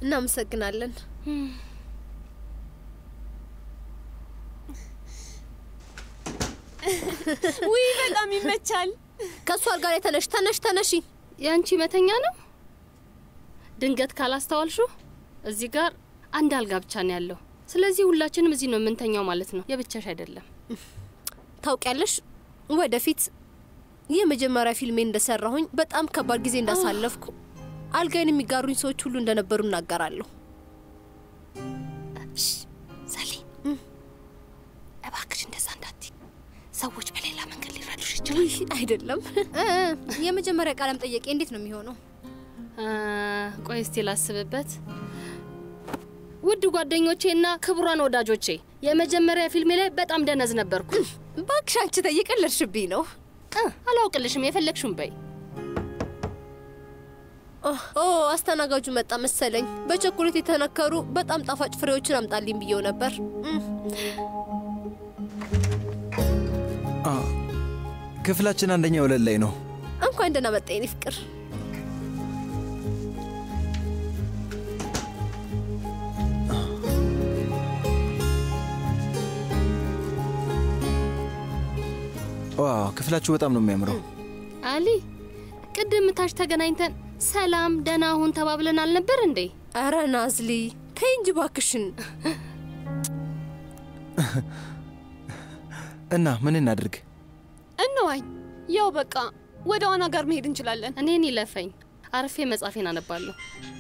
እናመሰግናለን። ውይ በጣም ይመቻል። ከእሷ ጋር የተነሽ ተነሽ ተነሺ። የአንቺ መተኛ ነው። ድንገት ካላስተዋልሹ እዚህ ጋር አንድ አልጋ ብቻ ነው ያለው። ስለዚህ ሁላችንም እዚህ ነው የምንተኛው ማለት ነው። የብቻሽ አይደለም። ታውቂያለሽ፣ ወደፊት የመጀመሪያ ፊልሜ እንደሰራሁኝ በጣም ከባድ ጊዜ እንዳሳለፍኩ አልጋይን የሚጋሩኝ ሰዎች ሁሉ እንደነበሩ እናገራለሁ። ሰሊን እባክሽ እንደዛ እንዳትይ። ሰዎች በሌላ መንገድ ሊረዱሽ ይችላል። ውይ አይደለም። እ፣ የመጀመሪያ ቃለ መጠየቄ እንዴት ነው የሚሆነው? ቆይ እስቲ ላስብበት። ውድ ጓደኞቼና ክቡራን ወዳጆቼ የመጀመሪያ ፊልሜ ላይ በጣም ደነዝ ነበርኩ። እባክሽ አንቺ ተየቀለድሽብኝ ነው። እ፣ አላውቅልሽም፣ የፈለግሽውን በይ። ኦ አስተናጋጁ መጣ መሰለኝ። በቸኮሌት የተነከሩ በጣም ጣፋጭ ፍሬዎችን አምጣልኝ ብየው ነበር። እም፣ አ፣ ክፍላችን አንደኛ ወለል ላይ ነው። እንኳን ደህና መጣ የኔ ፍቅር። ዋው ክፍላችሁ በጣም ነው የሚያምረው። አሊ ቅድም ታች ተገናኝተን ሰላም ደህና ሁን ተባብለን አልነበር እንዴ? አረ ናዝሊ ተይ እንጂ እባክሽን። እና ምን እናድርግ? እንዋኝ። ያው በቃ ወደ ዋና ጋር መሄድ እንችላለን። እኔን ይለፈኝ፣ አርፌ መጻፌን አነባለሁ።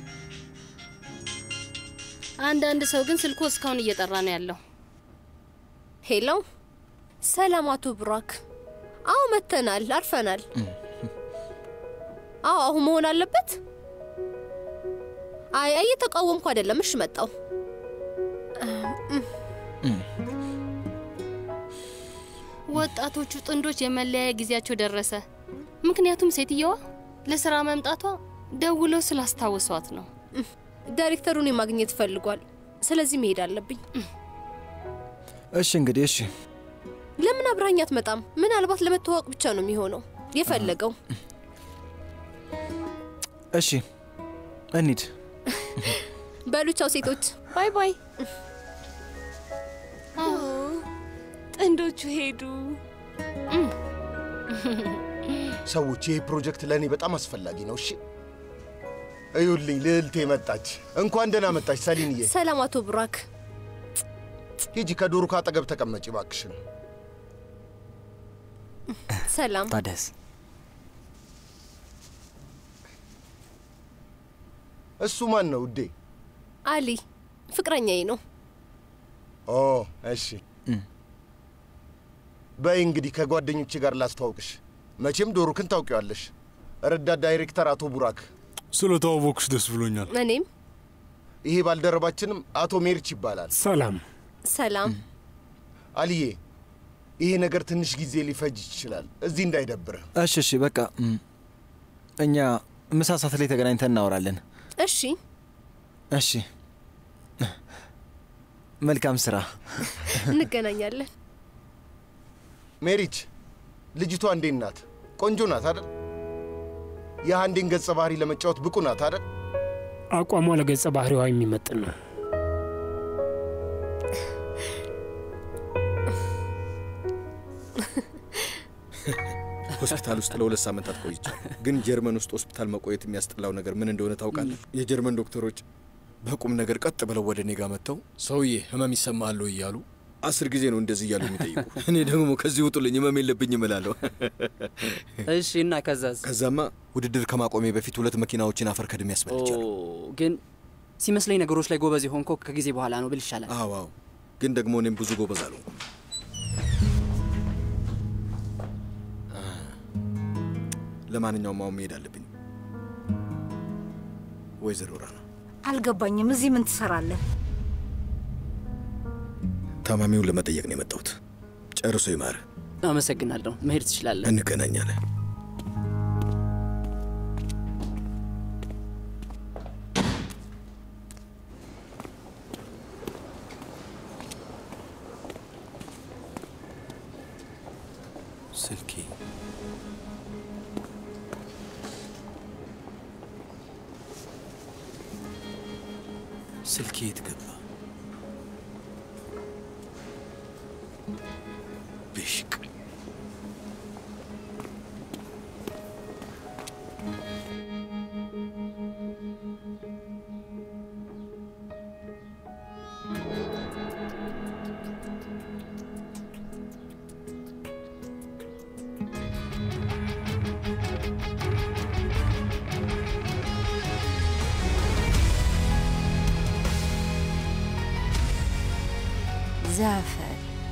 አንዳንድ ሰው ግን ስልኩ እስካሁን እየጠራ ነው ያለው። ሄሎ፣ ሰላም አቶ ብራክ። አዎ መተናል፣ አርፈናል። አዎ አሁን መሆን አለበት። አይ አይ እየተቃወምኩ አይደለም። እሺ መጣው። ወጣቶቹ ጥንዶች የመለያየ ጊዜያቸው ደረሰ። ምክንያቱም ሴትየዋ ለስራ መምጣቷ ደውለው ስላስታወሷት ነው። ዳይሬክተሩን ማግኘት ፈልጓል። ስለዚህ መሄድ አለብኝ። እሺ እንግዲህ እሺ። ለምን አብረኸኝ አትመጣም? ምናልባት ለመተዋወቅ ብቻ ነው የሚሆነው የፈለገው። እሺ እንሂድ። በሉ ቻው ሴቶች። ባይ ባይ። ጥንዶቹ ሄዱ። ሰዎች ይህ ፕሮጀክት ለእኔ በጣም አስፈላጊ ነው። እሺ እዩልኝ፣ ልዕልቴ መጣች። እንኳን ደህና መጣች ሰሊንዬ። ሰላም አቶ ብራክ። ሂጂ ከዶሩ ካጠገብ ተቀመጪ እባክሽን። ሰላም። ታደስ እሱ ማን ነው ውዴ? አሊ ፍቅረኛዬ ነው። ኦ እሺ። በይ እንግዲህ ከጓደኞቼ ጋር ላስተዋውቅሽ። መቼም ዶሩክን ታውቂዋለሽ። ረዳት ዳይሬክተር አቶ ቡራክ። ስለተዋወቅሽ ደስ ብሎኛል። እኔም ይሄ ባልደረባችንም አቶ ሜርች ይባላል። ሰላም። ሰላም። አልዬ፣ ይሄ ነገር ትንሽ ጊዜ ሊፈጅ ይችላል። እዚህ እንዳይደብርህ። እሺ እሺ በቃ እም፣ እኛ ምሳ ሰዓት ላይ ተገናኝተን እናወራለን። እሺ እሺ መልካም ስራ። እንገናኛለን። ሜሪች፣ ልጅቷ እንዴት ናት? ቆንጆ ናት አይደል? የአንዴን ገጸ ባህሪ ለመጫወት ብቁ ናት አይደል? አቋሟ ለገጸ ባህሪዋ የሚመጥን ነው። ሆስፒታል ውስጥ ለሁለት ሳምንታት ቆይቻለሁ። ግን ጀርመን ውስጥ ሆስፒታል መቆየት የሚያስጠላው ነገር ምን እንደሆነ ታውቃለህ? የጀርመን ዶክተሮች በቁም ነገር ቀጥ ብለው ወደ እኔ ጋር መጥተው ሰውዬ ህመም ይሰማል ወይ እያሉ አስር ጊዜ ነው እንደዚህ እያሉ የሚጠይቁ። እኔ ደግሞ ከዚህ ውጡልኝ ህመም የለብኝም እላለሁ። እሺ። እና ከዛዝ? ከዛማ ውድድር ከማቆሜ በፊት ሁለት መኪናዎችን አፈር ከድሜ ያስመልቻለሁ። ግን ሲመስለኝ ነገሮች ላይ ጎበዝ የሆንኮ ከጊዜ በኋላ ነው ብል ይሻላል። አዎ አዎ፣ ግን ደግሞ እኔም ብዙ ጎበዝ አልሆንኩም። ለማንኛውም አሁን መሄድ አለብኝ። ወይዘሮ ራና አልገባኝም። እዚህ ምን ትሰራለህ? ታማሚውን ለመጠየቅ ነው የመጣሁት። ጨርሶ ይማር። አመሰግናለሁ። መሄድ ትችላለህ። እንገናኛለን። ስልኬ ስልኬ የት ገባ? ብሽቅ ዛፈር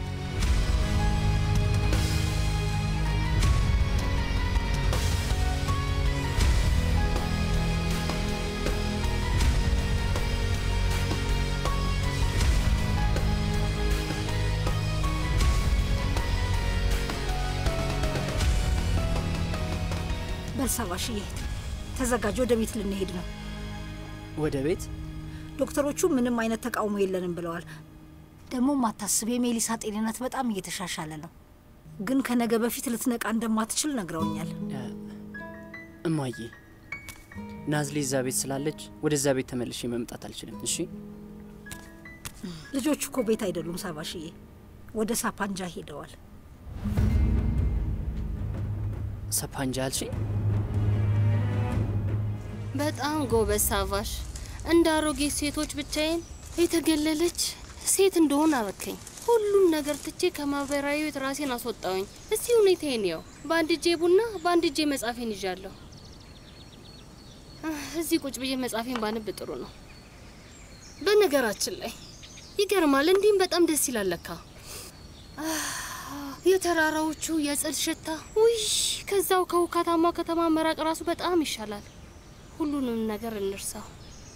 በልሳባሽዬ ተዘጋጅ፣ ወደ ቤት ልንሄድ ነው። ወደ ቤት ዶክተሮቹ ምንም አይነት ተቃውሞ የለንም ብለዋል። ደግሞ ማታስብ የሜሊሳ ጤንነት በጣም እየተሻሻለ ነው፣ ግን ከነገ በፊት ልትነቃ እንደማትችል ነግረውኛል። እማዬ ናዝሊ እዛ ቤት ስላለች ወደዛ ቤት ተመልሼ መምጣት አልችልም። እሺ ልጆቹ እኮ ቤት አይደሉም ሳባሽዬ፣ ወደ ሳፓንጃ ሄደዋል። ሰፓንጃ አልሽኝ? በጣም ጎበዝ ሳቫሽ። እንደ አሮጌ ሴቶች ብቻዬን የተገለለች ሴት እንደሆን አረከኝ። ሁሉም ነገር ትቼ ከማህበራዊ ህይወት ራሴን አስወጣውኝ። እስቲ ሁኔታዬን ያው በአንድ እጄ ቡና በአንድ እጄ መጻፌን ይዣለሁ። አህ፣ እዚህ ቁጭ ብዬ መጻፌን ባንብ ጥሩ ነው። በነገራችን ላይ ይገርማል፣ እንዲህም በጣም ደስ ይላል ለካ። አህ፣ የተራራዎቹ የጽድ ሽታ ውይ፣ ከዛው ከውካታማ ከተማ መራቅ ራሱ በጣም ይሻላል። ሁሉንም ነገር እንርሳው።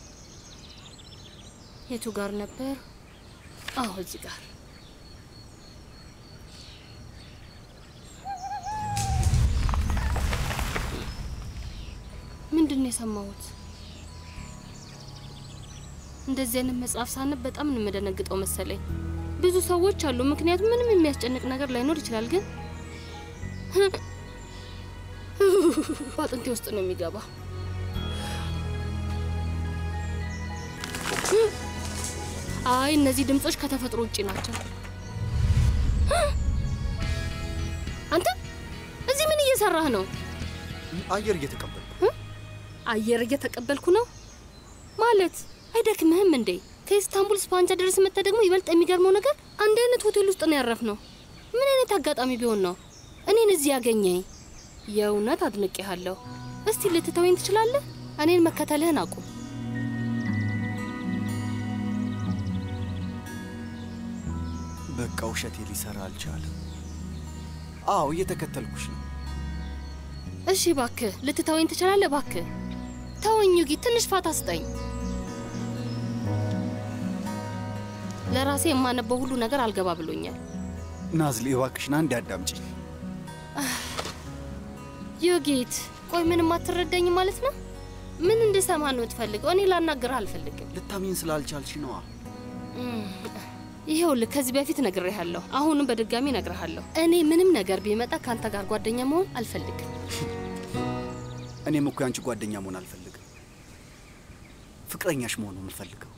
የቱ ጋር ነበር? አዎ እዚህ ጋር። ምንድን ነው የሰማሁት? እንደዚህ አይነት መጽሐፍ ሳነብ በጣም ነው የምደነግጠው መሰለኝ። ብዙ ሰዎች አሉ፣ ምክንያቱም ምንም የሚያስጨንቅ ነገር ላይኖር ይችላል፣ ግን በአጥንቴ ውስጥ ነው የሚገባ። አይ እነዚህ ድምጾች ከተፈጥሮ ውጪ ናቸው። አንተ እዚህ ምን እየሰራህ ነው? አየር እየተቀበል አየር እየተቀበልኩ ነው ማለት አይደክምህም እንዴ? ከኢስታንቡል ስፓንጃ ድረስ መጥተህ ደግሞ ይበልጥ የሚገርመው ነገር አንድ አይነት ሆቴል ውስጥ ነው ያረፍነው። ምን አይነት አጋጣሚ ቢሆን ነው እኔን እዚህ ያገኘኝ? የእውነት አድንቄሃለሁ። እስቲ ልትተወኝ ትችላለህ? እኔን መከተልህን አቁም። በቃ ውሸቴ ሊሰራ አልቻለም። አዎ እየተከተልኩሽ ነው። እሺ ባክህ ልትተወኝ ትችላለህ? ባክህ ተወኝ ዩጊ፣ ትንሽ ፋታ ስጠኝ። ለራሴ የማነበው ሁሉ ነገር አልገባ ብሎኛል። ናዝሊ እባክሽን አንድ አዳምጪኝ። ዩጊት፣ ቆይ ምንም አትረዳኝ ማለት ነው? ምን እንድሰማ ነው የምትፈልገው? እኔ ላናግርህ አልፈልግም። ልታሚን ስላልቻልሽ ነዋ። እም፣ ይኸውልህ ከዚህ በፊት ነግሬሃለሁ፣ አሁንም በድጋሚ ነግሬሃለሁ። እኔ ምንም ነገር ቢመጣ ከአንተ ጋር ጓደኛ መሆን አልፈልግም። እኔም እኮ ያንቺ ጓደኛ መሆን አልፈልግም። ፍቅረኛሽ መሆን ነው የምፈልገው።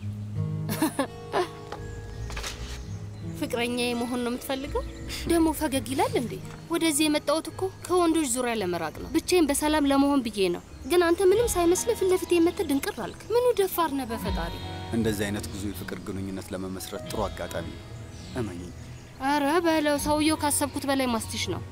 ፍቅረኛ መሆን ነው የምትፈልገው? ደግሞ ፈገግ ይላል እንዴ? ወደዚህ የመጣሁት እኮ ከወንዶች ዙሪያ ለመራቅ ነው። ብቻዬን በሰላም ለመሆን ብዬ ነው። ግን አንተ ምንም ሳይመስልህ ፊት ለፊት የመተህ ድንቅር አልክ። ምኑ ደፋር ነህ በፈጣሪ። እንደዚህ አይነት ብዙ የፍቅር ግንኙነት ለመመስረት ጥሩ አጋጣሚ ነው። እመኚኝ። አረ በለው፣ ሰውየው ካሰብኩት በላይ ማስቲሽ ነው።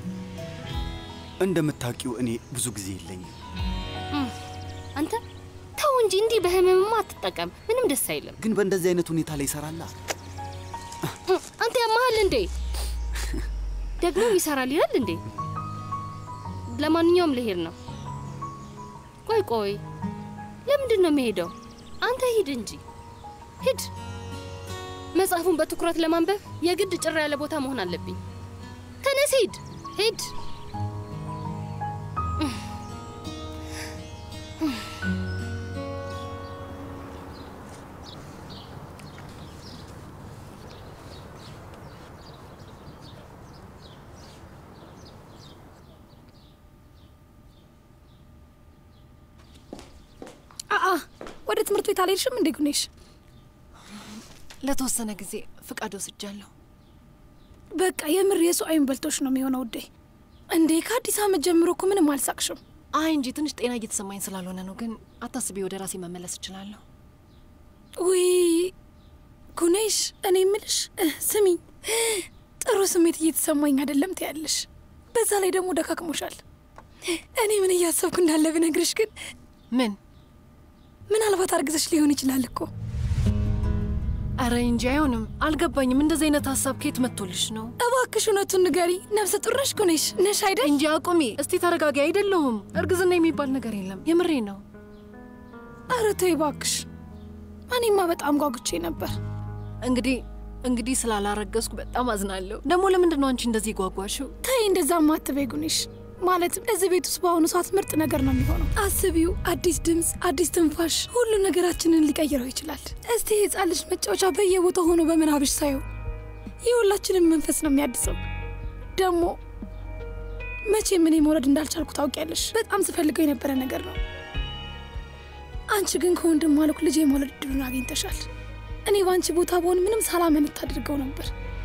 እንደምታውቂው እኔ ብዙ ጊዜ የለኝም። እም፣ አንተ ተው እንጂ እንዲህ በህመምማ አትጠቀም። ምንም ደስ አይልም። ግን በእንደዚህ አይነት ሁኔታ ላይ ይሰራላ። እም፣ አንተ ያመሃል እንዴ? ደግሞ ይሰራል ይላል እንዴ? ለማንኛውም ልሄድ ነው። ቆይ ቆይ፣ ለምንድን ነው የሚሄደው? አንተ ሂድ እንጂ ሂድ። መጽሐፉን በትኩረት ለማንበብ የግድ ጭር ያለ ቦታ መሆን አለብኝ። ተነስ፣ ሂድ ሂድ። አአ ወደ ትምህርት ቤት አልሄድሽም እንዴ ጉኔሽ? ለተወሰነ ጊዜ ፍቃድ ወስጃለሁ። በቃ የምር የሰው አይን በልቶች ነው የሚሆነው ውዴ። እንዴ ከአዲስ ዓመት ጀምሮ እኮ ምንም አልሳቅሽም። አይ እንጂ ትንሽ ጤና እየተሰማኝ ስላልሆነ ነው። ግን አታስቢ፣ ወደ ራሴ መመለስ እችላለሁ። ውይ ጉኔሽ፣ እኔ ምልሽ ስሚኝ፣ ጥሩ ስሜት እየተሰማኝ አይደለም ትያለሽ። በዛ ላይ ደግሞ ደካክሞሻል። እኔ ምን እያሰብኩ እንዳለ ብነግርሽ ግን ምን ምናልባት አርግዘሽ ሊሆን ይችላል እኮ። አረ እንጂ አይሆንም። አልገባኝም። እንደዚህ አይነት ሀሳብ ከየት መጥቶልሽ ነው? እባክሽ እውነቱን ንገሪ። ነፍሰ ጡር ነሽ ጉኔሽ? ነሽ አይደል? እንጂ አቁሚ እስቲ ተረጋጊ። አይደለሁም። እርግዝና የሚባል ነገር የለም። የምሬ ነው። አረ ተይ እባክሽ። እኔማ በጣም ጓጉቼ ነበር። እንግዲህ እንግዲህ ስላላረገዝኩ በጣም አዝናለሁ። ደግሞ ለምንድን ነው አንቺ እንደዚህ ጓጓሽው? ተይ እንደዛማ አትበይ ጉኔሽ። ማለትም እዚህ ቤት ውስጥ በአሁኑ ሰዓት ምርጥ ነገር ነው የሚሆነው። አስቢው፣ አዲስ ድምፅ፣ አዲስ ትንፋሽ፣ ሁሉ ነገራችንን ሊቀይረው ይችላል። እስቲ የህፃን ልጅ መጫወቻ በየቦታው ሆኖ በምናብሽ ሳየው የሁላችንም መንፈስ ነው የሚያድሰው። ደግሞ መቼም እኔ መውለድ እንዳልቻልኩ ታውቂያለሽ። በጣም ስፈልገው የነበረ ነገር ነው። አንቺ ግን ከወንድም ማለኩ ልጅ የመውለድ እድሉን አግኝተሻል። እኔ በአንቺ ቦታ በሆን ምንም ሳላመንት አድርገው ነበር።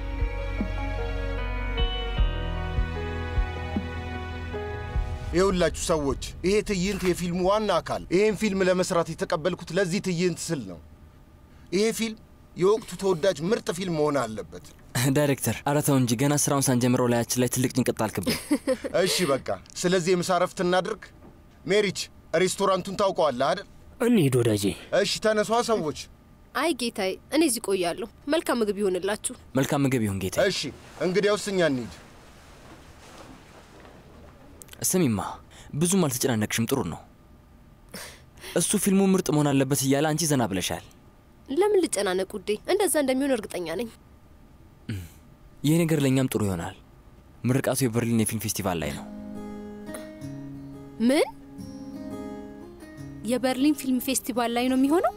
የሁላችሁ ሰዎች ይሄ ትዕይንት የፊልሙ ዋና አካል። ይሄን ፊልም ለመስራት የተቀበልኩት ለዚህ ትዕይንት ስል ነው። ይሄ ፊልም የወቅቱ ተወዳጅ ምርጥ ፊልም መሆን አለበት። ዳይሬክተር፣ ኧረ ተው እንጂ ገና ስራውን ሳንጀምረው ላያችን ላይ ትልቅ ጭንቀት ጣልክብን። እሺ በቃ ስለዚህ የምሳ እረፍት እናድርግ። ሜሪች ሬስቶራንቱን ታውቀዋለህ አይደል? እንሂድ ወዳጄ። እሺ ተነሷ ሰዎች። አይ ጌታዬ፣ እኔ እዚህ ቆያለሁ። መልካም ምግብ ይሆንላችሁ። መልካም ምግብ ይሁን ጌታ። እሺ እንግዲያውስ እኛ እንሂድ። ስሚማ፣ ብዙም አልተጨናነቅሽም፣ ጥሩ ነው። እሱ ፊልሙ ምርጥ መሆን አለበት እያለ አንቺ ዘና ብለሻል። ለምን ልጨናነቅ ውዴ? እንደዛ እንደሚሆን እርግጠኛ ነኝ። ይህ ነገር ለእኛም ጥሩ ይሆናል። ምርቃቱ የበርሊን የፊልም ፌስቲቫል ላይ ነው። ምን? የበርሊን ፊልም ፌስቲቫል ላይ ነው የሚሆነው?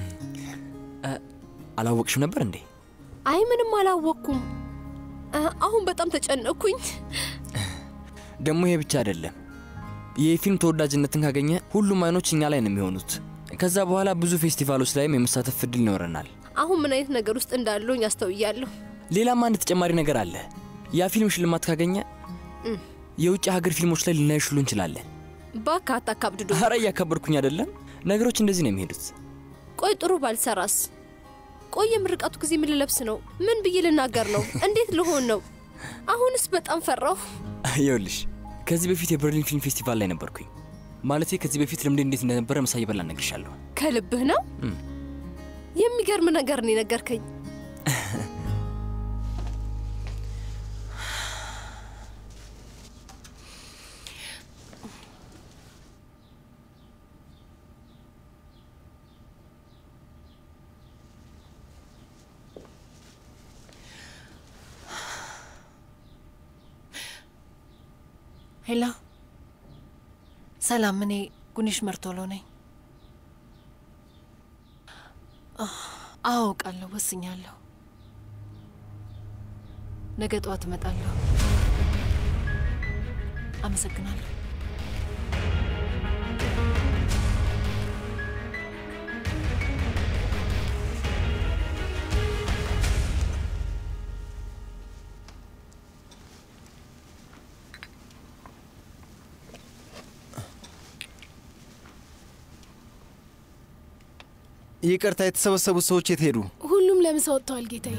አላወቅሽም ነበር እንዴ? አይ ምንም አላወቅኩም። አ- አሁን በጣም ተጨነቅኩኝ። ደግሞ ይሄ ብቻ አይደለም። ይህ ፊልም ተወዳጅነትን ካገኘ ሁሉም አይኖች እኛ ላይ ነው የሚሆኑት። ከዛ በኋላ ብዙ ፌስቲቫሎች ላይም የመሳተፍ እድል ይኖረናል። አሁን ምን አይነት ነገር ውስጥ እንዳለሁኝ አስተውያለሁ። ሌላም አንድ ተጨማሪ ነገር አለ። ያ ፊልም ሽልማት ካገኘ እም፣ የውጭ ሀገር ፊልሞች ላይ ልናይሽ ሁሉ እንችላለን። እባክህ አታካብድዶ። ኧረ እያከበርኩኝ አይደለም። ነገሮች እንደዚህ ነው የሚሄዱት። ቆይ ጥሩ ባልሰራስ? ቆይ የምርቃቱ ጊዜ ምን ልለብስ ነው? ምን ብዬ ልናገር ነው? እንዴት ልሆን ነው? አሁንስ በጣም ፈራሁ። ይኸውልሽ ከዚህ በፊት የበርሊን ፊልም ፌስቲቫል ላይ ነበርኩኝ። ማለቴ ከዚህ በፊት ልምዴ እንዴት እንደነበረ ምሳ እየበላ እነግርሻለሁ። ከልብህ ነው? እም። የሚገርም ነገር ነው የነገርከኝ። ሄላ፣ ሰላም። እኔ ጉኒሽ መርቶሎ ነኝ። አህ፣ አውቃለሁ፣ ወስኛለሁ። ነገ ጠዋት እመጣለሁ። አመሰግናለሁ። ይቅርታ፣ የተሰበሰቡት ሰዎች የት ሄዱ? ሁሉም ለምሳ ወጥተዋል ጌታዬ።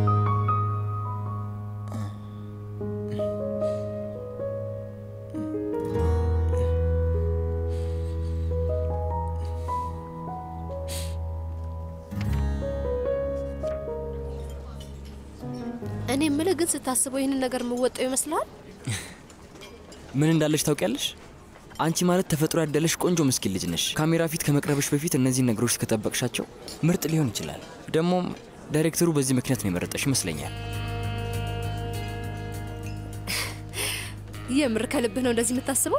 እኔ የምልህ ግን ስታስበው ይህንን ነገር የምወጣው ይመስልሃል? ምን እንዳለሽ ታውቂያለሽ? አንቺ ማለት ተፈጥሮ ያደለሽ ቆንጆ ምስኪን ልጅ ነሽ። ካሜራ ፊት ከመቅረብሽ በፊት እነዚህን ነገሮች ከጠበቅሻቸው ምርጥ ሊሆን ይችላል። ደግሞም ዳይሬክተሩ በዚህ ምክንያት ነው የመረጠሽ ይመስለኛል። የምር ከልብህ ነው እንደዚህ የምታስበው?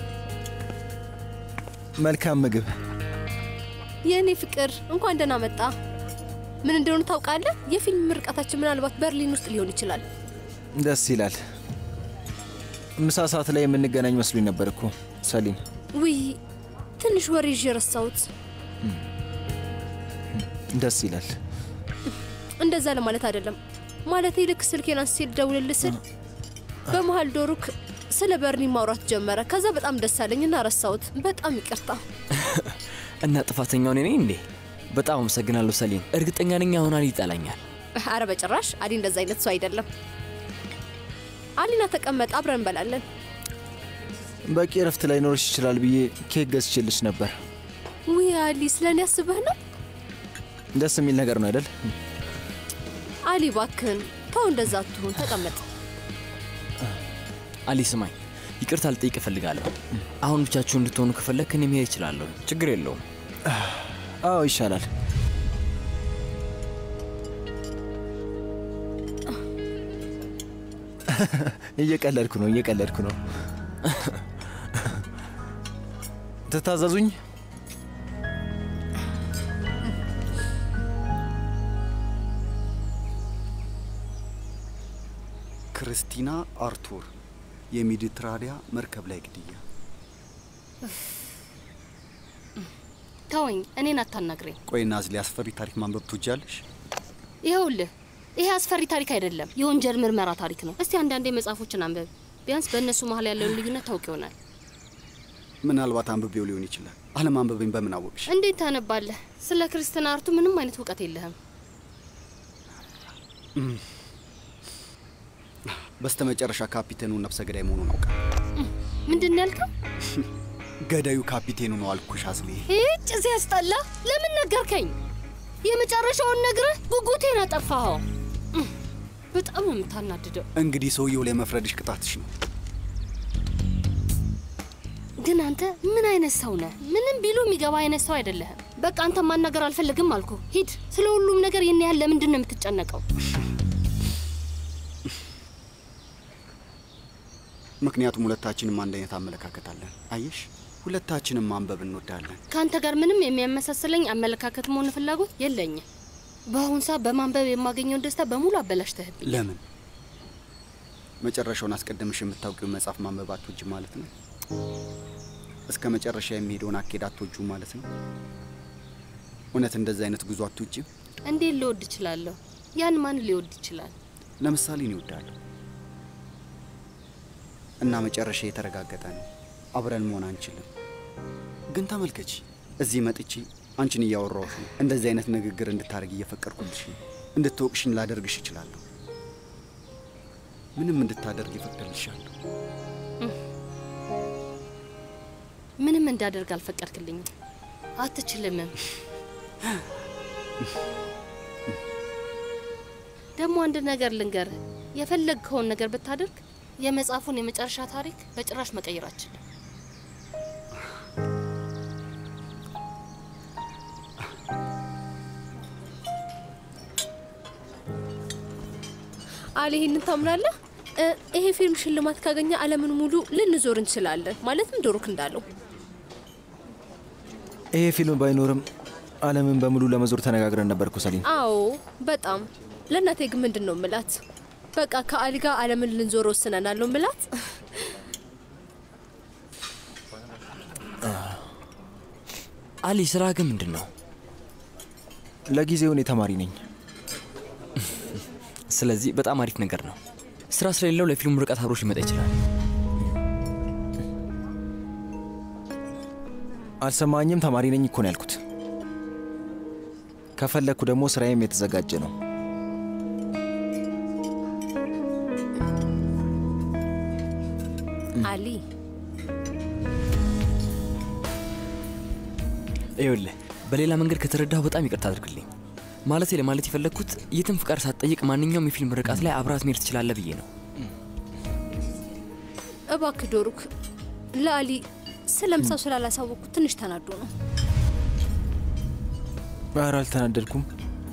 መልካም ምግብ። የእኔ ፍቅር እንኳን ደህና መጣ። ምን እንደሆነ ታውቃለህ? የፊልም ምርቃታችን ምናልባት በርሊን ውስጥ ሊሆን ይችላል። ደስ ይላል። ምሳ ሰዓት ላይ የምንገናኝ መስሎኝ ነበር እኮ ሰሊም። ውይ ትንሽ ወሬ ይዤ ረሳሁት። ደስ ይላል። እንደዛ ለማለት አይደለም። ማለቴ ልክ ስልኬን አንስቼ ልደውልልህ ስል በመሀል ዶሩክ ስለ በርኒ ማውራት ጀመረ። ከዛ በጣም ደስ አለኝና ረሳሁት። በጣም ይቅርታ። እና ጥፋተኛው እኔ ነኝ እንዴ? በጣም አመሰግናለሁ ሰሊን። እርግጠኛ ነኝ አሁን አሊ ይጠላኛል። አረ በጭራሽ አሊ እንደዛ አይነት ሰው አይደለም። አሊና ተቀመጥ፣ አብረን እንበላለን። በቂ እረፍት ላይ ኖርሽ ይችላል ብዬ ኬክ ገዝቼልሽ ነበር። ውይ አሊ፣ ስለ እኔ አስበህ ነው? ደስ የሚል ነገር ነው አይደል? አሊ ባክህን ተው፣ እንደዛ አትሁን። ተቀመጥ። አሊ ስማኝ፣ ይቅርታ ልጠይቅ እፈልጋለሁ። አሁን ብቻችሁ እንድትሆኑ ከፈለግክ እኔ መሄድ እችላለሁ። ችግር የለውም። አዎ ይሻላል። እየቀለድኩ ነው፣ እየቀለድኩ ነው። ትታዘዙኝ? ክርስቲና አርቱር የሜዲትራኒያ መርከብ ላይ ግድያ። ተወኝ፣ እኔን አታናግረኝ። ቆይ ናዝሊ፣ አስፈሪ ታሪክ ማንበብ ትወጃለሽ? ይኸውልህ ይሄ አስፈሪ ታሪክ አይደለም፣ የወንጀል ምርመራ ታሪክ ነው። እስቲ አንዳንዴ መጽሐፎችን አንብብ። ቢያንስ በእነሱ መሀል ያለውን ልዩነት ታውቅ ይሆናል። ምናልባት አንብቤው ሊሆን ይችላል። አለማንበበኝ በምን አወቅሽ? እንዴት ታነባለህ? ስለ ክርስትና አርቱ ምንም አይነት እውቀት የለህም። በስተ መጨረሻ ካፒቴኑ ነፍሰ ገዳይ መሆኑን አውቃል። ምንድን ነው ያልከው? ገዳዩ ካፒቴኑ ነው አልኩሽ አዝሊ። ይህጭ ሲያስጠላ! ለምን ነገርከኝ? የመጨረሻውን ነግረህ ጉጉቴን አጠፋኸው። በጣም ነው የምታናድደው። እንግዲህ ሰውየው ላይ መፍረድሽ ቅጣትሽ ነው። ግን አንተ ምን አይነት ሰው ነህ? ምንም ቢሉ የሚገባ አይነት ሰው አይደለህም። በቃ አንተ ማናገር አልፈልግም አልኩ። ሂድ። ስለ ሁሉም ነገር ይህን ያህል ለምንድን ነው የምትጨነቀው? ምክንያቱም ሁለታችንም አንድ አይነት አመለካከት አለን። አየሽ፣ ሁለታችንም ማንበብ እንወዳለን። ከአንተ ጋር ምንም የሚያመሳስለኝ አመለካከትም ሆነ ፍላጎት የለኝም። በአሁን ሰዓት በማንበብ የማገኘውን ደስታ በሙሉ አበላሽተህብኝ። ለምን? መጨረሻውን አስቀድምሽ የምታውቂው መጽሐፍ ማንበብ አትወጂ ማለት ነው? እስከ መጨረሻ የሚሄደውን አካሄድ አትወጁ ማለት ነው? እውነት እንደዚህ አይነት ጉዞ አትወጂም? እንዴት ልወድ እችላለሁ? ያን ማን ሊወድ ይችላል? ለምሳሌ እኔ እወዳለሁ እና መጨረሻ የተረጋገጠ ነው። አብረን መሆን አንችልም። ግን ተመልከቺ፣ እዚህ መጥቼ አንቺን እያወራሁሽ ነው። እንደዚህ አይነት ንግግር እንድታደርግ እየፈቀድኩልሽ ነው። እንድትወቅሽኝ ላደርግሽ እችላለሁ። ምንም እንድታደርግ ይፈቅድልሻለሁ። ምንም እንዳደርግ አልፈቀድክልኝም። አትችልምም። ደግሞ አንድ ነገር ልንገርህ፣ የፈለግከውን ነገር ብታደርግ የመጽሐፉን የመጨረሻ ታሪክ በጭራሽ መቀየር አችልም። አሊ ይህንን ታምናለህ? እ፣ ይሄ ፊልም ሽልማት ካገኘ ዓለምን ሙሉ ልንዞር እንችላለን። ማለትም ዶሩክ እንዳለው ይሄ ፊልም ባይኖርም ዓለምን በሙሉ ለመዞር ተነጋግረን ነበር እኮ ሰሊን። አዎ በጣም ለእናቴ ግን ምንድን ነው ምላት? በቃ ከአሊ ጋር ዓለምን ልንዞር ወስነናል ነው ምላት። አሊ ስራ ግን ምንድን ነው? ለጊዜው እኔ ተማሪ ነኝ። ስለዚህ በጣም አሪፍ ነገር ነው። ስራ ስለሌለው ለፊልሙ ርቀት አብሮሽ ሊመጣ ይችላል። አልሰማኝም? ተማሪ ነኝ እኮ ነው ያልኩት። ከፈለግኩ ደግሞ ስራዬም የተዘጋጀ ነው። አሊ ይኸውልህ በሌላ መንገድ ከተረዳሁ በጣም ይቅርታ አድርግልኝ። ማለቴ ለማለት የፈለግኩት የትም ፍቃድ ሳትጠይቅ ማንኛውም የፊልም ርቀት ላይ አብራት መሄድ ትችላለህ ብዬ ነው። እባክህ ዶሩክ፣ ለአሊ ስለ ምሳው ስላላሳወቅኩ ትንሽ ተናዶ ነው። ኧረ አልተናደድኩም።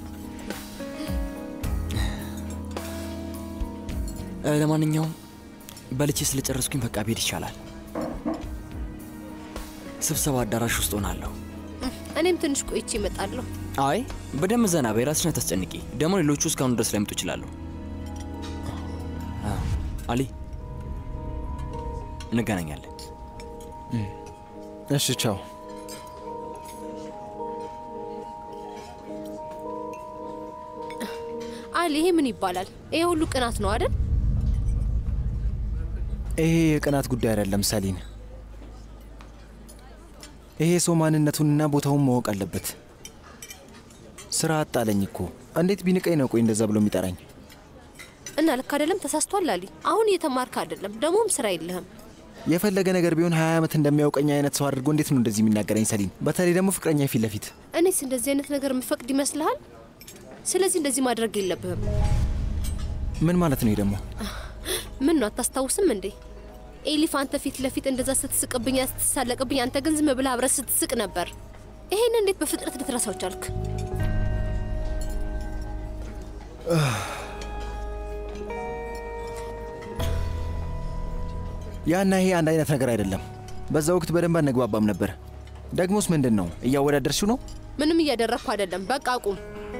እ፣ ለማንኛውም በልቼ ስለጨረስኩኝ በቃ ቤድ ይቻላል። ስብሰባ አዳራሽ ውስጥ ሆናለሁ። እኔም ትንሽ ቆይቼ እመጣለሁ። አይ በደንብ ዘና በይ፣ ራስሽን አታስጨንቂ። ደግሞ ሌሎቹ እስካሁን ድረስ ላይመጡ ይችላሉ። አዎ፣ አሊ እንገናኛለን። እሺ ቻው። አሊ፣ ይሄ ምን ይባላል? ይሄ ሁሉ ቅናት ነው አይደል? ይሄ የቅናት ጉዳይ አይደለም ሰሊን። ይሄ ሰው ማንነቱንና ቦታውን ማወቅ አለበት። ስራ አጣለኝ እኮ እንዴት ቢንቀኝ ነው ቆይ እንደዛ ብሎ የሚጠራኝ? እና ልክ አይደለም። ተሳስቷል አሊ። አሁን እየተማርክ አይደለም፣ ደግሞም ስራ የለህም። የፈለገ ነገር ቢሆን ሀያ ዓመት እንደሚያውቀኝ አይነት ሰው አድርጎ እንዴት ነው እንደዚህ የሚናገረኝ ሰሊን? በተለይ ደግሞ ፍቅረኛ ፊት ለፊት እኔስ እንደዚህ አይነት ነገር የምፈቅድ ይመስልሃል? ስለዚህ እንደዚህ ማድረግ የለብህም። ምን ማለት ነው? ይሄ ደግሞ ምን ነው አታስታውስም እንዴ? ኤሊፍ አንተ ፊት ለፊት እንደዛ ስትስቅብኝ፣ ስትሳለቅብኝ፣ አንተ ግን ዝም ብለህ አብረህ ስትስቅ ነበር። ይሄን እንዴት በፍጥነት ልትረሳው ቻልክ? ያና ይሄ አንድ አይነት ነገር አይደለም። በዛ ወቅት በደንብ አንግባባም ነበር። ደግሞስ ምንድን ነው እያወዳደርሽው ነው? ምንም እያደረግኩ አይደለም። በቃ አቁም።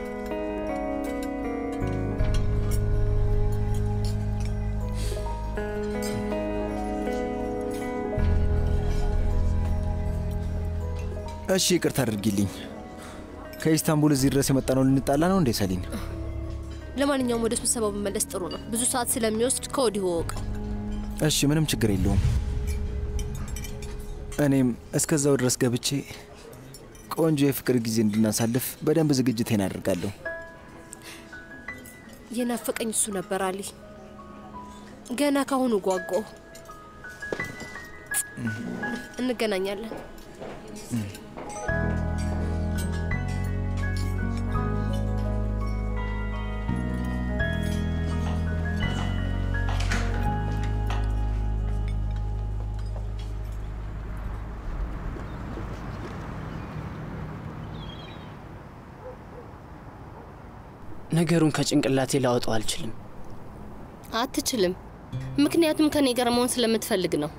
እሺ ይቅርታ አድርጊልኝ። ከኢስታንቡል እዚህ ድረስ የመጣነው ልንጣላ ነው እንዴ ሰሊን? ለማንኛውም ወደ ስብሰባው መመለስ ጥሩ ነው። ብዙ ሰዓት ስለሚወስድ ከወዲሁ ወቅ እሺ ምንም ችግር የለውም። እኔም እስከዛው ድረስ ገብቼ ቆንጆ የፍቅር ጊዜ እንድናሳልፍ በደንብ ዝግጅቴን አደርጋለሁ። የናፈቀኝ እሱ ነበር አሊ። ገና ካሁኑ ጓጓሁ። እንገናኛለን። ነገሩን ከጭንቅላቴ ላወጣው አልችልም። አትችልም። ምክንያቱም ከኔ ጋር መሆን ስለምትፈልግ ነው።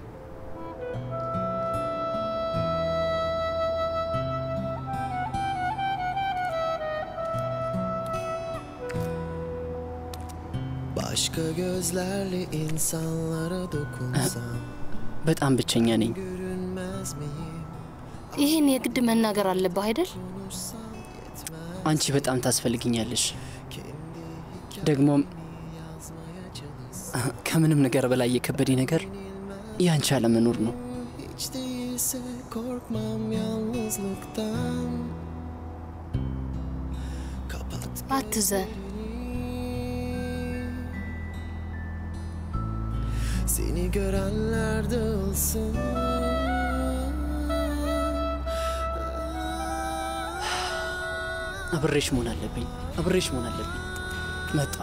Başka gözlerle insanlara dokunsam በጣም ብቸኛ ነኝ። görünmez miyim? ይህን የግድ መናገር አለብህ አይደል? አንቺ በጣም ታስፈልግኛለሽ። ደግሞም ከምንም ነገር በላይ የከበደኝ ነገር ያንቺ አለመኖር ነው። Hiç değilse korkmam yalnızlıktan Kapat አትዘን። Seni görenler dağılsın አብሬሽ መሆን አለብኝ። አብሬሽ መሆን አለብኝ። መጣሁ።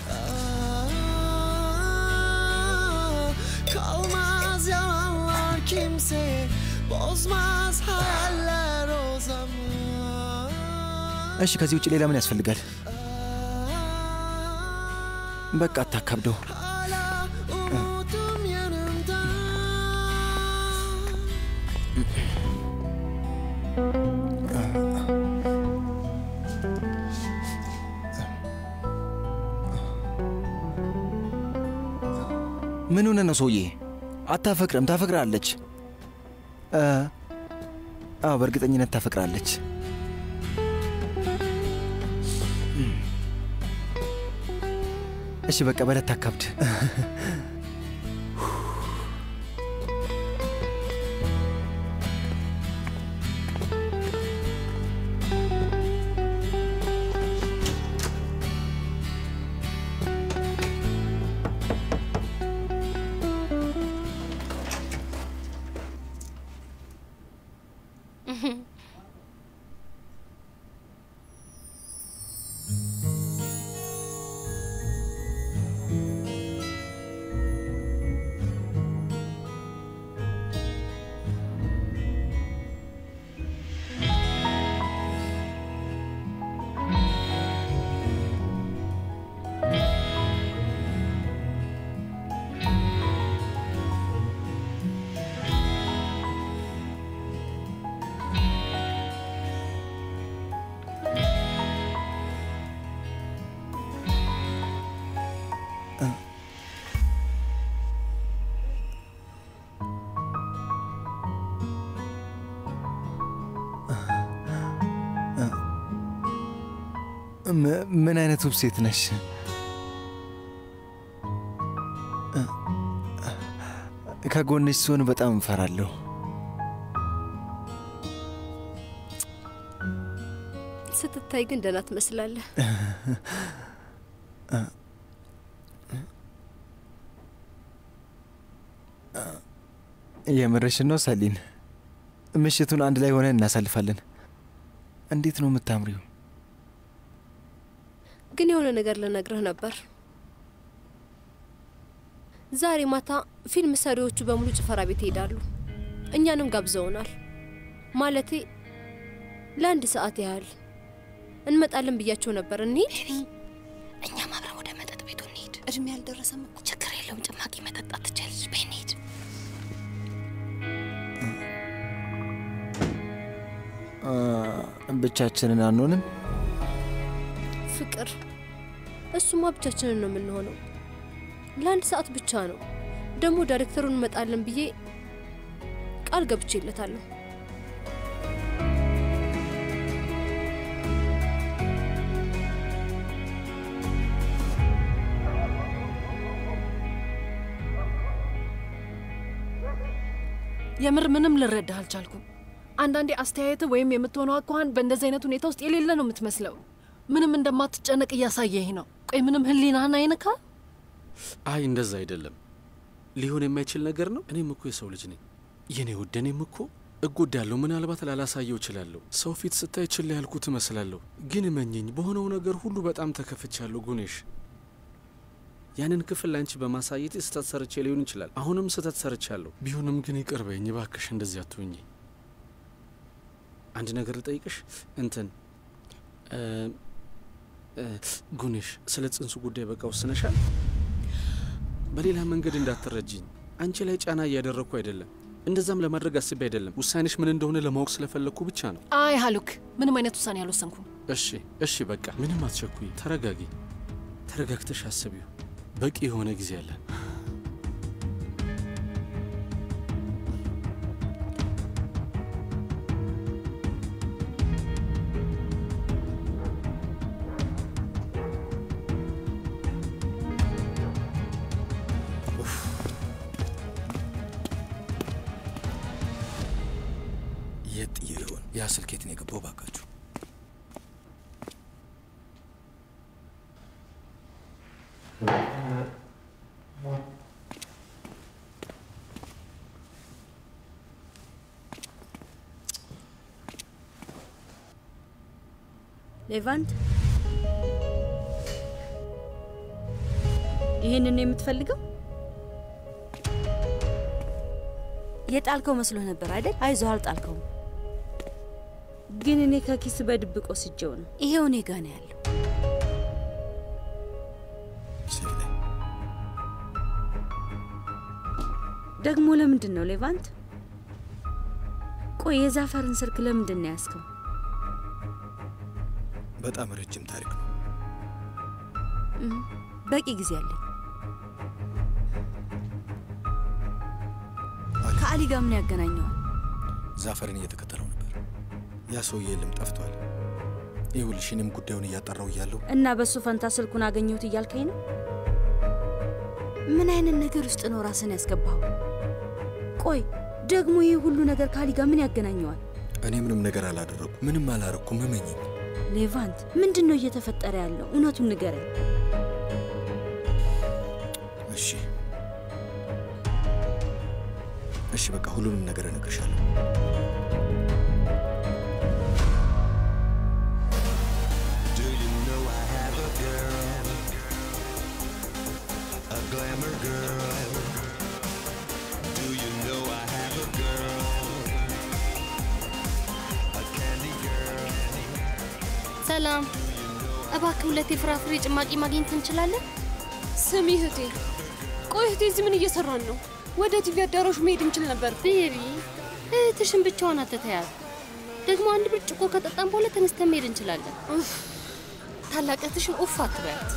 Kalmaz yalanlar kimseye Bozmaz hayaller o zaman እሺ ከዚህ ውጭ ሌላ ምን ያስፈልጋል? በቃ አታካብደው። Umudum yanımda ምን ሆነ ነው ሰውዬ? አታፈቅርም? ታፈቅራለች። እ፣ አዎ በእርግጠኝነት ታፈቅራለች። እሺ በቃ በለት ታካብድ። ም- ምን አይነት ውብ ሴት ነሽ! ከጎንሽ ስሆን በጣም እንፈራለሁ። ስትታይ ግን ደህና ትመስላለህ። የምርሽን ነው ሰሊን? ምሽቱን አንድ ላይ ሆነን እናሳልፋለን። እንዴት ነው የምታምሪው? ግን የሆነ ነገር ልነግርህ ነበር። ዛሬ ማታ ፊልም ሰሪዎቹ በሙሉ ጭፈራ ቤት ይሄዳሉ። እኛንም ጋብዘውናል። ማለቴ ለአንድ ሰዓት ያህል እንመጣለን ብያቸው ነበር። እንሂድ። እኛም አብረን ወደ መጠጥ ቤቱ እንሂድ። እድሜ ያልደረሰም እኮ ችግር የለውም። ጭማቂ መጠጣት ትችላለች። በይ እንሂድ። አ፣ ብቻችንን አንሆንም? ፍቅር፣ እሱማ ብቻችንን ነው የምንሆነው። ለአንድ ሰዓት ብቻ ነው። ደግሞ ዳይሬክተሩን እንመጣለን ብዬ ቃል ገብቼለታለሁ። የምር ምንም ልረዳህ አልቻልኩም። አንዳንዴ አስተያየት ወይም የምትሆነው አኳኋን በእንደዚህ አይነት ሁኔታ ውስጥ የሌለ ነው የምትመስለው። ምንም እንደማትጨነቅ እያሳየህ ነው። ቆይ ምንም ህሊናህን አይነካ? አይ እንደዛ አይደለም። ሊሆን የማይችል ነገር ነው። እኔም እኮ የሰው ልጅ ነኝ የኔ ውድ። እኔም እኮ እጎዳለሁ። ምናልባት ላላሳየው እችላለሁ። ሰው ፊት ስታይ ችላ ያልኩት እመስላለሁ። ግን እመኘኝ፣ በሆነው ነገር ሁሉ በጣም ተከፍቻለሁ ጉኔሽ። ያንን ክፍል ለአንቺ በማሳየት ስህተት ሰርቼ ሊሆን ይችላል። አሁንም ስህተት ሰርቻለሁ። ቢሆንም ግን ይቅር በይኝ እባክሽ፣ እንደዚህ አትሁኝ። አንድ ነገር ልጠይቅሽ። እንትን እ እ ጉኔሽ፣ ስለ ጽንሱ ጉዳይ በቃ ወስነሻል? በሌላ መንገድ እንዳትረጅኝ። አንቺ ላይ ጫና እያደረግኩ አይደለም። እንደዛም ለማድረግ አስቤ አይደለም። ውሳኔሽ ምን እንደሆነ ለማወቅ ስለፈለግኩ ብቻ ነው። አይ ሀሉክ፣ ምንም አይነት ውሳኔ አልወሰንኩም። እሺ እሺ፣ በቃ ምንም አትቸኩይ። ተረጋጊ። ተረጋግተሽ አስቢው። በቂ የሆነ ጊዜ አለን። የት ጥዬ ይሆን? ያ ስልኬት ነው የገባው? ባካችሁ ሌቫንት፣ ይህንን ነው የምትፈልገው? የጣልከው መስሎ ነበር አይደል? አይዞህ፣ አልጣልከውም። ግን እኔ ከኪስ በድብቅ ወስጄው ነው። ይሄው እኔ ጋ ነው ያለው። ደግሞ ለምንድን ነው ሌቫንት? ቆይ የዛፈርን ስልክ ለምንድን ነው ያዝከው? በጣም ረጅም ታሪክ ነው። እም፣ በቂ ጊዜ አለኝ። ከአሊ ጋር ምን ያገናኘዋል? ዛፈርን እየተከተለው ነበር። ያ ሰውዬ የለም፣ ጠፍቷል። ይኸውልሽ እኔም ጉዳዩን እያጠራው እያለሁ እና በሱ ፈንታ ስልኩን አገኘሁት እያልከኝ ነው? ምን አይነት ነገር ውስጥ ነው ራስን ያስገባው? ቆይ ደግሞ ይህ ሁሉ ነገር ከአሊ ጋር ምን ያገናኘዋል? እኔ ምንም ነገር አላደረጉ፣ ምንም አላረኩም። እመኝኝ። ሌቫንት፣ ምንድን ነው እየተፈጠረ ያለው? እውነቱን ንገረኝ። እሺ እሺ፣ በቃ ሁሉንም ነገር እነግርሻለሁ። Do you know I have a girl? A glamour girl. Do you know I have a girl? A candy girl. ሰላም፣ እባክህ ሁለት የፍራፍሬ ጭማቂ ማግኘት እንችላለን? ስሚ እህቴ፣ ቆይ እህቴ፣ እዚህ ምን እየሰራን ነው? ወደ ቲቪ አዳራሹ መሄድ እንችል ነበር። ቤቢ፣ እህትሽን ብቻዋን አትተያት። ደግሞ አንድ ብርጭቆ ከጠጣን በኋላ ተነስተን መሄድ እንችላለን። ታላቅ እህትሽን ኡፍ አትበያት።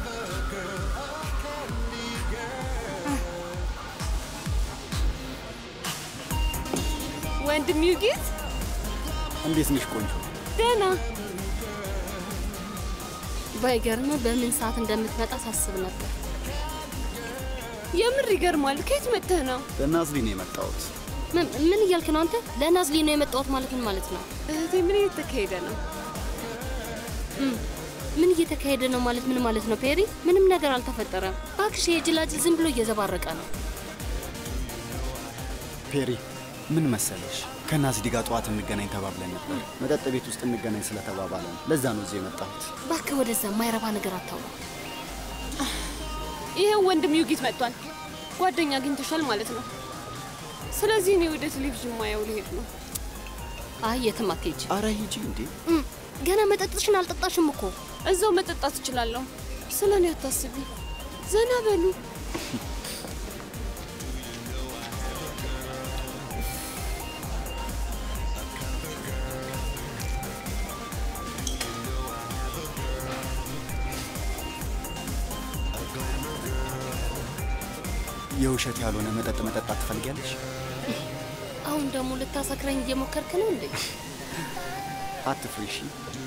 ወንድም ዩጊት፣ እንዴት ነሽ ቆንጆ? ደህና ባይገርም በምን ሰዓት እንደምትመጣ ሳስብ ነበር። የምር ይገርማል። ከየት መጥተህ ነው? ለናዝሊ ነው የመጣሁት። ምን ምን እያልክ ነው አንተ? ለናዝሊ ነው የመጣሁት ማለት ምን ማለት ነው? እህቴ ምን እየተካሄደ ነው? እም፣ ምን እየተካሄደ ነው ማለት ምን ማለት ነው ፔሪ? ምንም ነገር አልተፈጠረም። እባክሽ የጅላጅል ዝም ብሎ እየዘባረቀ ነው። ፔሪ ምን መሰለሽ፣ ከናዝሊ ጋር ጠዋት እንገናኝ ተባብለን ነበር። መጠጥ ቤት ውስጥ እንገናኝ ስለተባባለ ነው። ለዛ ነው እዚህ የመጣሁት። እባክህ ወደዛ የማይረባ ነገር አታውራ። ይሄው ወንድም ዩጊት መጥቷል። ጓደኛ አግኝተሻል ማለት ነው። ስለዚህ እኔ ወደ ቴሌቪዥን ማየው ልሄድ ነው። አይ የትም አትሄጂ። አረ ሂጂ እንዴ! እም፣ ገና መጠጥሽን አልጠጣሽም እኮ። እዛው መጠጣት እችላለሁ። ስለ እኔ አታስቢ። ዘና በሉ። የውሸት ያልሆነ መጠጥ መጠጣት ትፈልጊያለሽ? አሁን ደግሞ ልታሰክረኝ እየሞከርክ ነው እንዴ? አትፍሪ እሺ።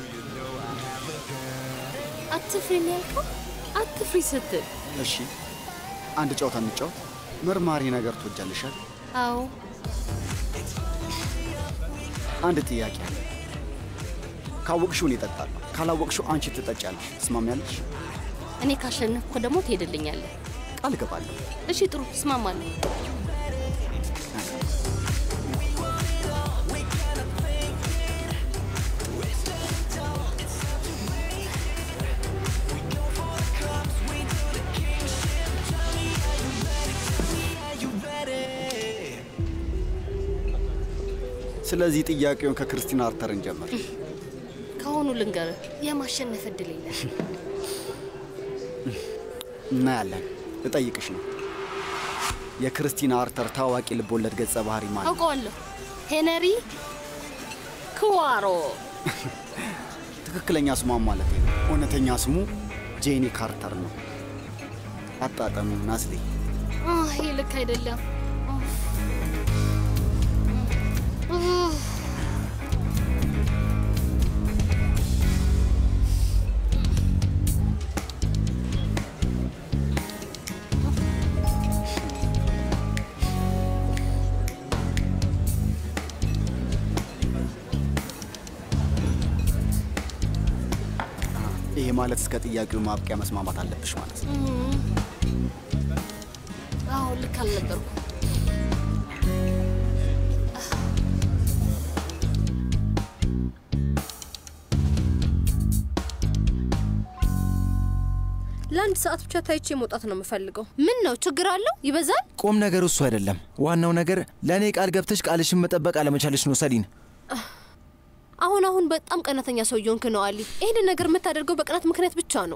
አትፍሪ ነው ያልከው? አትፍሪ ስትል እሺ፣ አንድ ጨዋታ እንጫወት። መርማሪ ነገር ትወጃለሻል? አዎ አንድ ጥያቄ አለ። ካወቅሽው እኔ እጠጣለሁ፣ ካላወቅሽው አንቺ ትጠጫለሽ። ትስማሚያለሽ? እኔ ካሸነፍኩ ደግሞ ትሄድልኛለህ። ቃል እገባለሁ። እሺ ጥሩ፣ እስማማለሁ። ስለዚህ ጥያቄውን ከክርስቲና አርተር እንጀምር። ከአሁኑ ልንገርህ፣ የማሸነፍ እድል የለም። እናያለን። ልጠይቅሽ ነው። የክርስቲና አርተር ታዋቂ ልቦለድ ገጸ ባህሪ ማለት ነው? አውቀዋለሁ። ሄነሪ ክዋሮ። ትክክለኛ ስሟን ማለት ነው። እውነተኛ ስሙ ጄኒ ካርተር ነው። አጣጠሙ ናዝሊ። አህ፣ ይህ ልክ አይደለም። ኡፍ። ይሄ ማለት እስከ ጥያቄው ማብቂያ መስማማት አለብሽ ማለት ነው። እም። አዎ ልክ አልነበርኩም። ለአንድ ሰዓት ብቻ ታይቼ መውጣት ነው የምፈልገው። ምን ነው ችግር አለው? ይበዛል። ቁም ነገሩ እሱ አይደለም። ዋናው ነገር ለእኔ ቃል ገብተሽ ቃልሽን መጠበቅ አለመቻለሽ ነው ሰሊን። አሁን አሁን በጣም ቀናተኛ ሰው እየሆንክ ነው አሊ። ይህንን ነገር የምታደርገው በቅናት ምክንያት ብቻ ነው።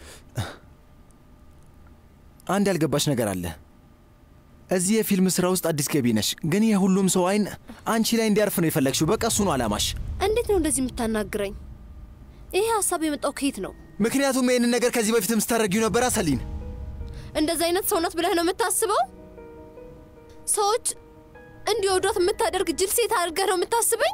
አንድ ያልገባሽ ነገር አለ። እዚህ የፊልም ስራ ውስጥ አዲስ ገቢ ነሽ፣ ግን የሁሉም ሰው አይን አንቺ ላይ እንዲያርፍ ነው የፈለግሽው። በቃ እሱ ነው አላማሽ። እንዴት ነው እንደዚህ የምታናግረኝ? ይሄ ሀሳብ የመጣው ከየት ነው? ምክንያቱም ይህንን ነገር ከዚህ በፊትም ስታደርጊው ነበር ሰሊን። እንደዚህ አይነት ሰውነት ብለህ ነው የምታስበው? ሰዎች እንዲወዷት የምታደርግ ጅል ሴት አድርገህ ነው የምታስበኝ?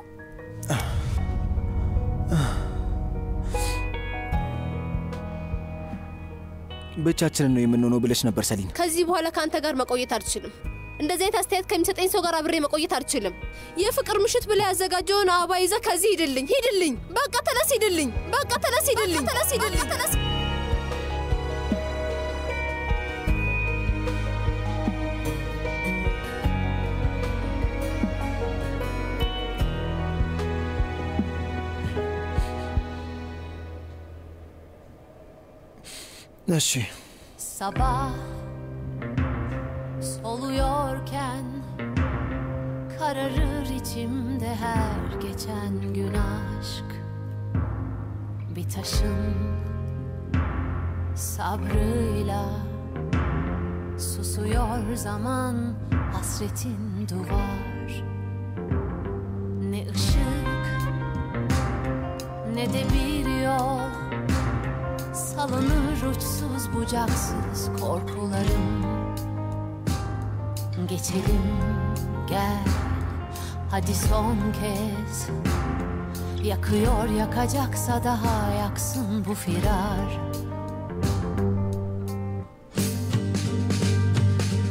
ብቻችንን ነው የምንሆነው ብለሽ ነበር ሰሊን። ከዚህ በኋላ ከአንተ ጋር መቆየት አልችልም። እንደዚህ አይነት አስተያየት ከሚሰጠኝ ሰው ጋር አብሬ መቆየት አልችልም። የፍቅር ምሽት ብለህ ያዘጋጀውን አበባ ይዘህ ከዚህ ሂድልኝ፣ ሂድልኝ። በቃ ተነስ፣ ሂድልኝ። በቃ ተነስ፣ ሂድልኝ። ተነስ፣ ሂድልኝ። ተነስ። እሺ Sabah soluyorken Kararır içimde her geçen gün aşk Bir taşın sabrıyla Susuyor zaman hasretin duvar Ne ışık ne de bir yol Salınır uçsuz bucaksız korkularım Geçelim gel hadi son kez Yakıyor yakacaksa daha yaksın bu firar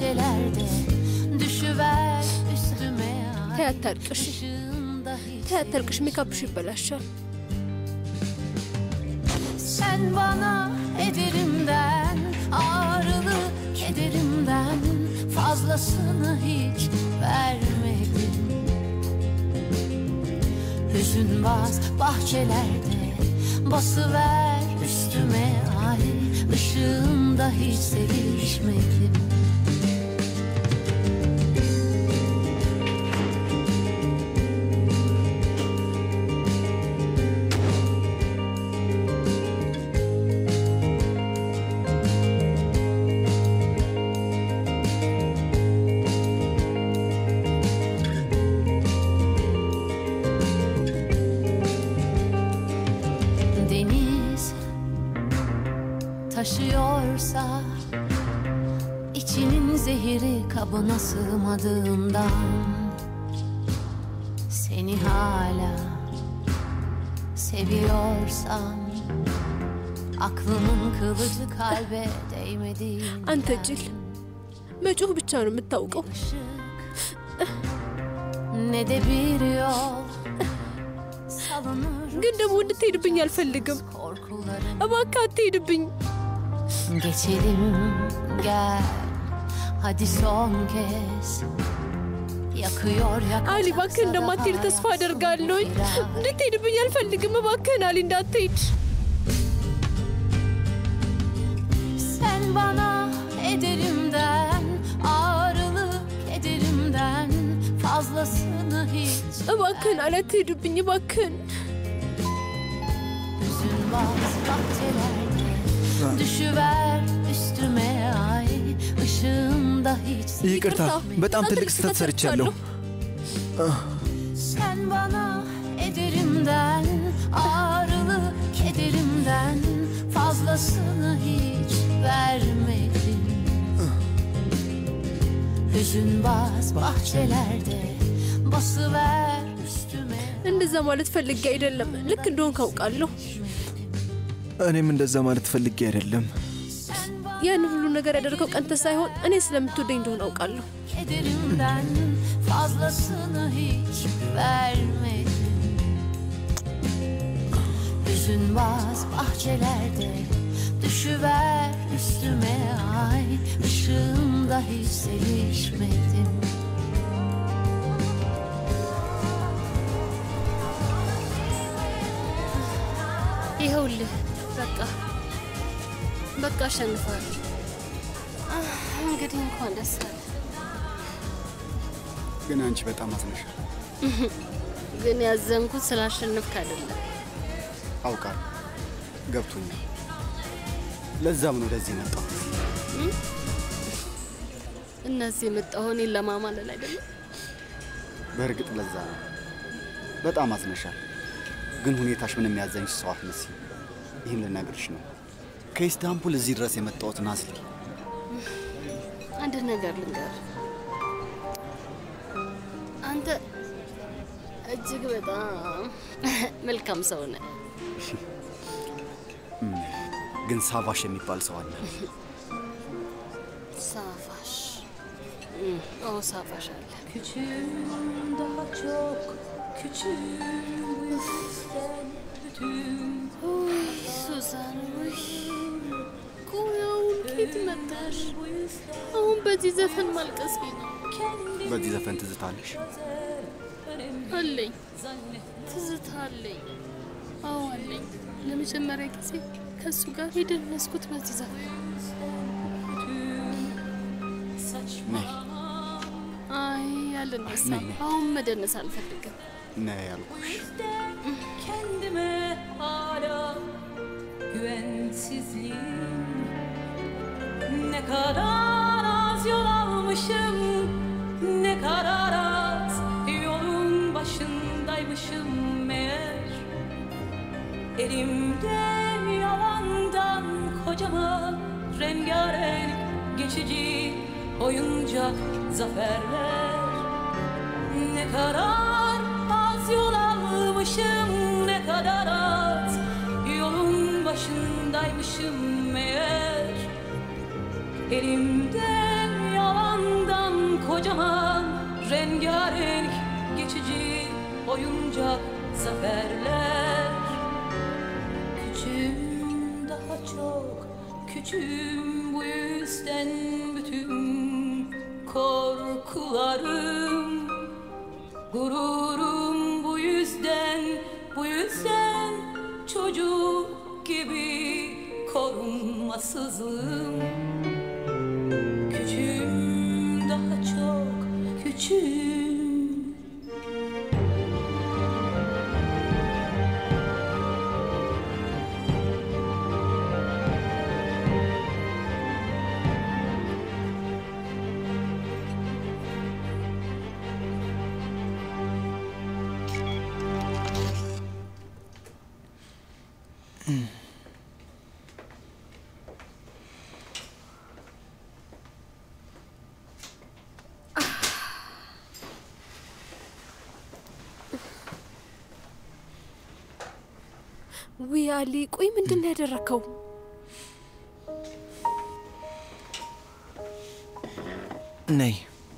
bahçelerde düşüver üstüme ay ተይ አታልቅሽ፣ ተይ አታልቅሽ። ሜካፕሽ ይበላሻል። Sen bana ederimden ağrılı kederimden fazlasını hiç vermedin Hüzün baz bahçelerde basıver üstüme ay ışığında hiç sevişmedim deniz taşıyorsa içinin zehiri kabına sığmadığından seni hala seviyorsam aklımın kılıcı kalbe değmediğinden አንተ ጅል፣ መጮህ ብቻ ነው የምታውቀው። ne de bir yol salınır ግን ደግሞ እንድትሄድብኝ አልፈልግም። እባክህ አትሄድብኝ። Geçelim gel hadi son kez Yakıyor yakacak አሊ እባክህ እንደማትሄድ ተስፋ አደርጋለሁ። እንድትሄድብኝ አልፈልግም። እባክህን አሊ እንዳትሄድ። Sen bana ederimden ağrılı kederimden fazlasını hiç እባክህን አሊ አትሄድብኝ። እባክህን Hüzün baz bahçelerde düşüver üstüme ay ışığında hiç ይቅርታ፣ በጣም ትልቅ ስህተት ሰርቻለሁ። Sen bana ederimden ağrılı kederimden fazlasını hiç vermedin Hüzün baz bahçelerde basıver üstüme እንደዛ ማለት ፈልጌ አይደለም። ልክ እንደሆን ካውቃለሁ። እኔም እንደዛ ማለት ፈልጌ አይደለም። ያን ሁሉ ነገር ያደረገው ቀንተ ሳይሆን እኔ ስለምትወደኝ እንደሆን አውቃለሁ። kederimden fazlasını hiç vermedin Hüzün baz bahçelerde düşüver üstüme ay ışığında hiç sevişmedim ይኸውልህ በቃ በቃ አሸንፏል። እንግዲህ እንኳን ደስ አለ። ግን አንቺ በጣም አዝነሻል። ግን ያዘንኩት ስላሸነፍክ አይደለም። አውቃለሁ፣ ገብቶኛል። ለዛም ነው ወደዚህ መጣሁ። እነዚህ የመጣሁ እኔን ለማማለል አይደለም። በእርግጥ ለዛ ነው። በጣም አዝነሻል። ግን ሁኔታሽ ምንም ያዘንሽ ሰው አትመስይም። ይህን ልነግርሽ ነው። ከኢስታንቡል እዚህ ድረስ የመጣሁት ናዝሊ አንድ ነገር ልንገር፣ አንተ እጅግ በጣም መልካም ሰው ነህ። እም፣ ግን ሳቫሽ የሚባል ሰው አለ። ሳፋሽ እም፣ ኦ ሳፋሽ አለ። Küçüğüm daha çok küçüğüm bu yüzden bütün ውይ ሱዛን፣ ውይ ቆይ አሁን ከየት መጣሽ? አሁን በዚህ ዘፈን ማልቀስ ነው በዚህ ዘፈን ትዝታለሽ? አለኝ፣ ትዝታ አለኝ። አዎ አለኝ። ለመጀመሪያ ጊዜ ከእሱ ጋር የደነስኩት በዚህ ዘፈን። ነይ አይ አልነሳም። ነይ፣ ነይ። አሁን መደነስ aልፈልግም። ነይ ያልኩሽ። kendime hala güvensizliğim Ne kadar az yol almışım Ne kadar az yolun başındaymışım meğer Elimde yalandan kocaman rengarenk geçici oyuncak zaferler Ne kadar az yol almışım ne kadar az Yolun başındaymışım meğer Elimde yalan kocaman rengarenk geçici oyuncak zaferler Küçüğüm daha çok küçüğüm bu yüzden bütün korkularım Gururum bu yüzden bu yüzden çocuk gibi korunmasızım Küçüğüm daha çok küçüğüm ውይ አሊ፣ ቆይ ምንድን ነው ያደረከው? ነይ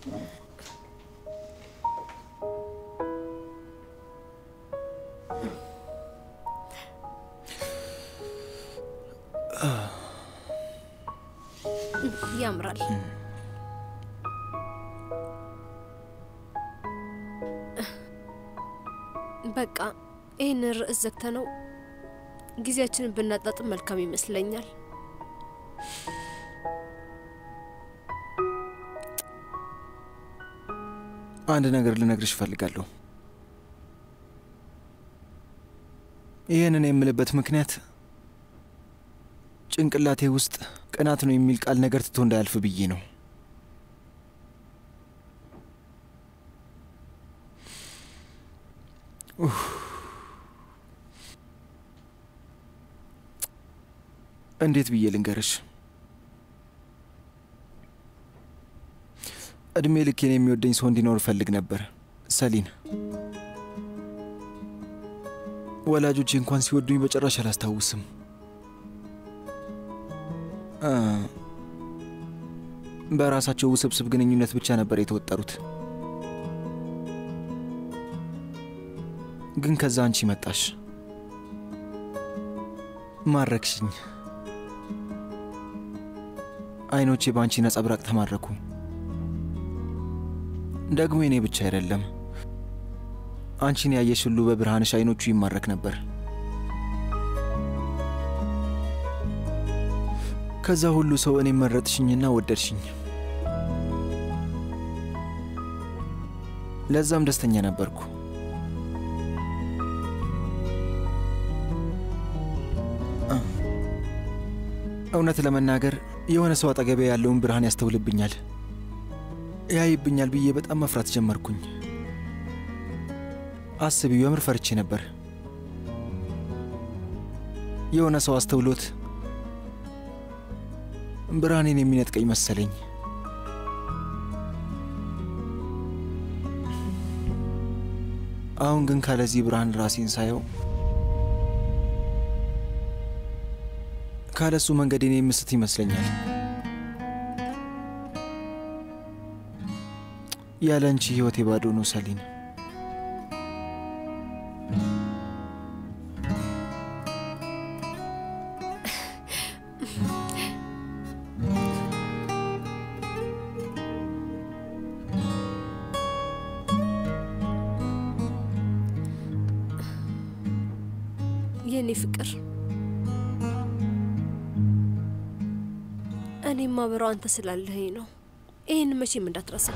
ያምራል። በቃ ይህን ርዕስ ዘግተነው ጊዜያችንን ብናጣጥም መልካም ይመስለኛል። አንድ ነገር ልነግርሽ እፈልጋለሁ። ይህንን የምልበት ምክንያት ጭንቅላቴ ውስጥ ቅናት ነው የሚል ቃል ነገር ትቶ እንዳያልፍ ብዬ ነው። ኡፍ። እንዴት ብዬ ልንገርሽ? እድሜ ልኬን የሚወደኝ ሰው እንዲኖር እፈልግ ነበር። ሰሊን፣ ወላጆቼ እንኳን ሲወዱኝ በጭራሽ አላስታውስም። አ፣ በራሳቸው ውስብስብ ግንኙነት ብቻ ነበር የተወጠሩት። ግን ከዛ አንቺ መጣሽ፣ ማረክሽኝ። አይኖቼ በአንቺ ነጸብራቅ ተማረኩ። ደግሞ የኔ ብቻ አይደለም፣ አንቺን ያየሽ ሁሉ በብርሃንሽ አይኖቹ ይማረክ ነበር። ከዛ ሁሉ ሰው እኔም መረጥሽኝና ወደድሽኝ። ለዛም ደስተኛ ነበርኩ። አ፣ እውነት ለመናገር የሆነ ሰው አጠገቤ ያለውን ብርሃን ያስተውልብኛል፣ ያይብኛል ብዬ በጣም መፍራት ጀመርኩኝ። አስቢው፣ የምር ፈርቼ ነበር። የሆነ ሰው አስተውሎት ብርሃኔን የሚነጥቀኝ መሰለኝ። አሁን ግን ካለዚህ ብርሃን ራሴን ሳየው ካለሱ መንገዴን የምስት ይመስለኛል። ያለ አንቺ ህይወቴ ባዶ ነው ሰሊን። የኔ ፍቅር እኔም ማበረው አንተ ስላለኸኝ ነው። ይህን መቼም እንዳትረሳ።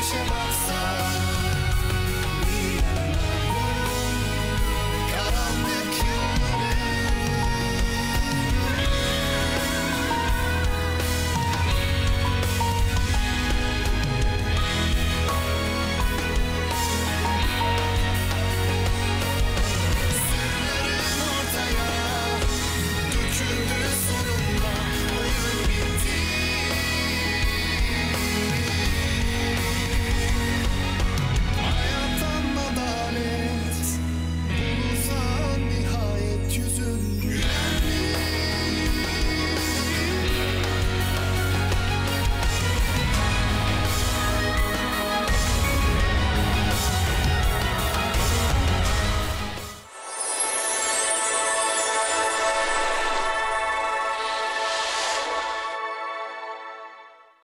yaşamaksa